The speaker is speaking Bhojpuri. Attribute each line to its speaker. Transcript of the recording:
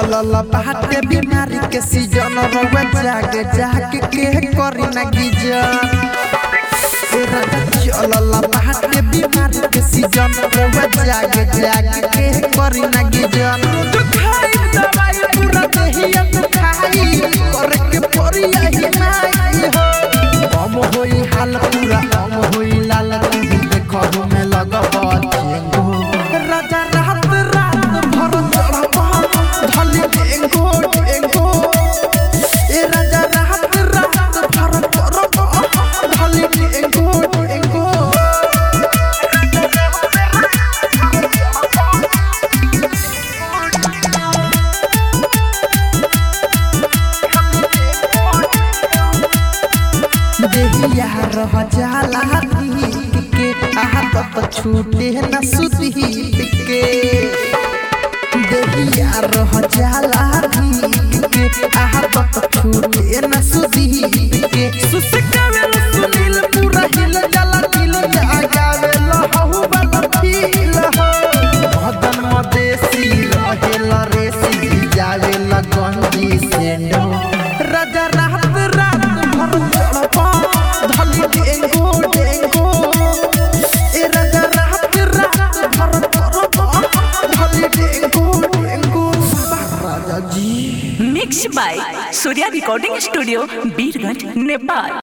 Speaker 1: चलल बाटे बीमारी के सीजन रउआ जाग जाग के करी ना गिजन ए राजा चलल बाटे बीमारी के सीजन रउआ जाग जाग के करी ना गिजन तू खाई दवाई पूरा देहिया तू खाई करे के परी यही नाई हो हम होई हाल पूरा हम होई लाल तू देखो में लगब चेंगो राजा रात रात भर चढ़ब धली टेंगो टेंगो ए राजा रात रात भर चढ़ब धली टेंगो टेंगो देहिया रह जाला दीप के आहत छूटे न सुदीप के देहिया रह जाला दीप के आहत छूटे न सुदीप के सुसकावेल सुनील पूरा हिल जाला दिल जागावेल हहु वाला फील हो भदन मदेसी रहेल रेसी जावेल गंजी सेंडो राजा रात रात भर चढ़पा धली डेंगो डेंगो ए राजा रात रात भर चढ़पा धली डेंगो डेंगो राजा जी
Speaker 2: mix by Surya recording studio Birganj Nepal